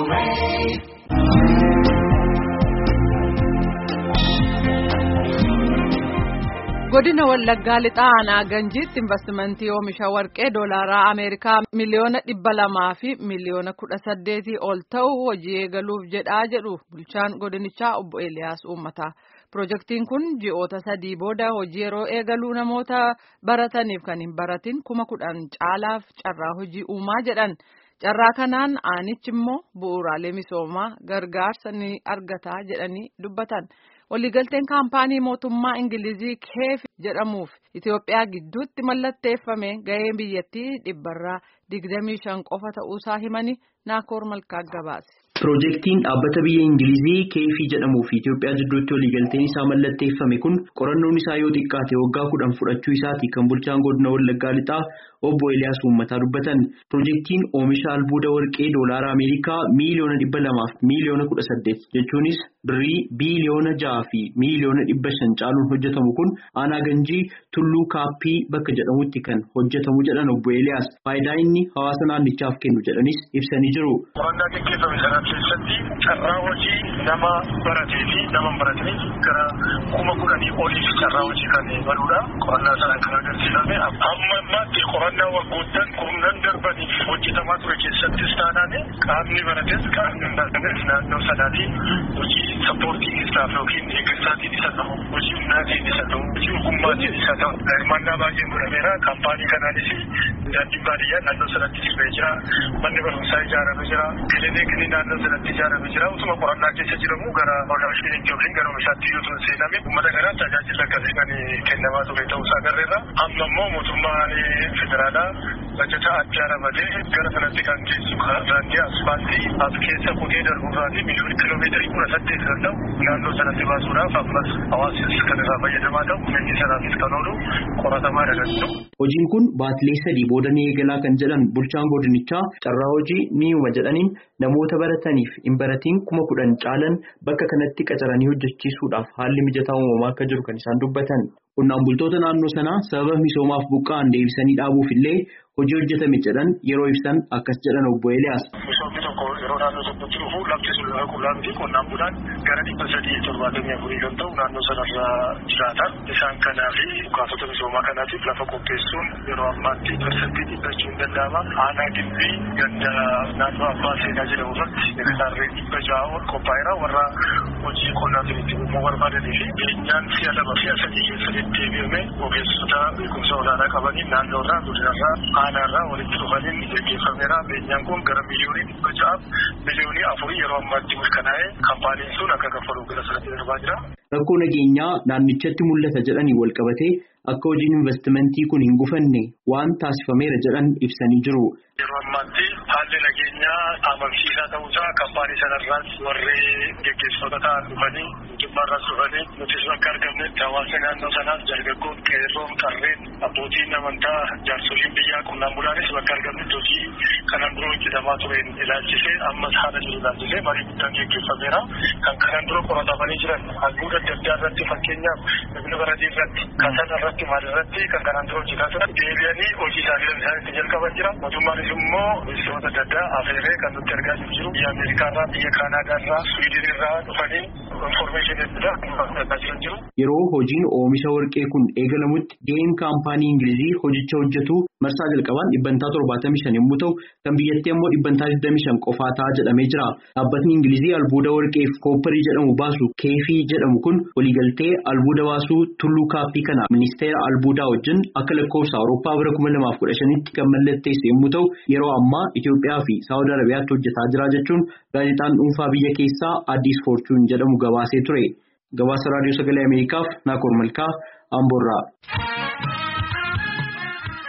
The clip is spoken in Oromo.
godina wallaggaa lixaa aanaa ganjiitti investimentii oomisha warqee doolaaraa ameerikaa miliyoona dhibba lamaa fi miliyoona kudha saddeetii ol ta'u hojii eegaluuf jedhaa jedhu bulchaan godinichaa obbo Eeliyaas Uummataa. Pirojektiin kun ji'oota sadii booda hojii yeroo eegaluu namoota barataniif kan hin baratin kuma kudhan caalaaf carraa hojii uumaa jedhan. Carraa kanaan aanichi immoo bu'uuraalee misoomaa gargaarsa ni argata jedhanii dubbatan. Waliigalteen kaampaanii mootummaa Ingilizii keef jedhamuuf Itoophiyaa gidduutti mallatteeffame gahee biyyattii dhibbarraa digdamii shan qofa ta'uusaa himanii naakoor malkaa gabaase. Pirojektiin dhaabbata biyya Ingilizii keefii jedhamuu fi Itoophiyaa jidduutti waliigalteen isaa mallatteeffame kun qorannoon isaa yoo xiqqaate waggaa kudhan fudhachuu isaati kan bulchaan godina Wallaggaa Lixaa obbo Eliyaas Uummataa dubbatan. Pirojektiin oomisha albuuda warqee doolaara Ameerikaa miiliyoona dhibba lamaaf miiliyoona kudha saddeet jechuunis birrii biiliyoona jaha fi miiliyoona dhibba shan caaluun hojjetamu kun aanaa ganjii tulluu kaappii bakka jedhamutti kan hojjetamu jedhan obbo Eliyaas faayidaa inni hawaasa naannichaaf kennu jedhanis ibsanii jiru. keessatti carraa hojii nama baratee fi nama hin baratanii gara kuma kudhanii oliif carraa hojii kan banuudha. Qorannaa sanaan kan agarsiifame amma ammaatti qorannaa waggoottan kurnan darbaniif hojjetamaa ture keessattis taanaan qaamni barates qaamni hin barates naannoo sanaatii hojii sappoortii isaaf yookiin eeggisaatiin isa ta'u hojii humnaatiin isa ta'u hojii ogummaatiin isa ta'u hirmaannaa baay'een godhameera kaampaanii kanaanis daandiin baadiyyaa naannoo sanatti sirree jira manni barumsaa ijaaramee jira kilinikni naannoo sanatti ijaaramee jira utuma qorannaa keessa jiramu gara odaashiniitti yookiin gara oomishaatti yoo tun seename uummata kanaan tajaajila akkasii kan kennamaa ture ta'uusaa agarreerra amma immoo mootummaan federaalaa bajata addaa ramadee gara sanatti kan geessu daandii asfaaltii as keessa kutee darbuurraatii miliyoona kiloomeetirii kudha saddeet kan ta'u naannoo sanatti baasuudhaaf ammas hawaasis kan irraa fayyadamaa ta'u humni sanaafis kan oolu qoratamaa dhagalchu. Hojiin kun baatilee sadii booda ni eegalaa kan jedhan bulchaan godinichaa carraa hojii ni uuma jedhaniin namoota barataniif hin baratiin kuma kudhan caalan bakka kanatti qacaranii hojjechiisuudhaaf haalli mijataa uumamaa akka jiru kan isaan dubbatan. Qonnaan bultoota naannoo sanaa sababa misoomaaf buqqa'an deebisanii dhaabuuf illee hojii hojjetame jedhan yeroo ibsan akkas jedhan obbo Eliyaas. Misoomni tokko yeroo naannoo tokkotti dhufu lafti sun lafa qullaa miti qonnaan bulaan gara dhibba sadii torbaatamii afurii kan ta'u naannoo sanarra jiraata. Isaan kanaaf bukaatota misoomaa kanaatiif lafa qopheessuun yeroo ammaatti parsantii dhibbachuu hin danda'ama. Aanaa gimbii ganda naannoo abbaa seenaa jedhamu irratti hektaarrii dhibba ja'a ol qophaa'eera warra hojii qonnaatiin itti uumuu barbaadanii fi beenyaan si'a lama si'a sadii keessatti deebi'ame ogeessota beekumsa olaanaa qabaniin naannoo irraa godinarraa aanaarraa walitti dhufaniin gaggeeffameera. Beenyaan kun gara miliyoonii dhibba ja'aaf miliyoonii afurii yeroo ammaatti mirkanaa'ee kaampaaniin sun akka kaffaluuf gara sanatti darbaa jira. Rakkoo nageenyaa naannichatti mul'ata jedhanii wal qabatee akka hojiin investimentii kun hin gufanne waan taasifameera jedhan ibsanii jiru. Yeroo ammaatti haalli nageenyaa amansiisaa ta'uusaa kaampaanii sanarraas warri gaggeessitoota ta'an dhufanii mootummaarraas dhufanii nutis bakka argamnetti hawaasa naannoo sanaas dargaggoon qeerroon qarreen abbootiin amantaa jaarsoliin biyyaa qonnaan bulaanis bakka argamnetti hojii kanaan dura hojjetamaa tureen ilaalchisee ammas haala jiru ilaalchisee marii guddaan gaggeeffameera. Kan kanaan dura qoratamanii jiran albuuda adda addaa irratti fakkeenyaaf bifni baradii irratti kasana irratti maal irratti kan kanaan dura hojjetaa turan deebi'anii hojii isaanii isaanitti jalqaban jira. Mootummaanis immoo ministeerota adda addaa afeeree kan nutti argaa jiru biyya Ameerikaa irraa biyya Kaanaadaa irraa Swiidin irraa dhufanii infoormeeshinii adda addaa jiran jiru. Yeroo hojiin oomisha warqee kun eegalamutti ga'een kaampaanii Ingilizii hojicha hojjetu marsaa jalqabaan dhibbantaa torbaatamii shan yommuu ta'u kan biyyattii immoo dhibbantaa digdamii shan qofaa ta'a jedhamee jira. Dhaabbatni Ingilizii albuuda warqeef koopparii jedhamu baasu keefii jedhamu kun waliigaltee albuuda baasuu tulluu kaappii kana ministeera albuudaa wajjin akka lakkoofsa Awurooppaa bara kuma lamaaf kudha shanitti kan mallatteesse yommuu ta'u yeroo ammaa Itoophiyaa fi Saawud Arabiyaatti hojjetaa jira jechuun gaazexaan dhuunfaa biyya keessaa Addis Foorchuun jedhamu gabaasee ture. Gabaasa Raadiyoo Sagalee Ameerikaaf Naakoor Malkaa Amboorraa.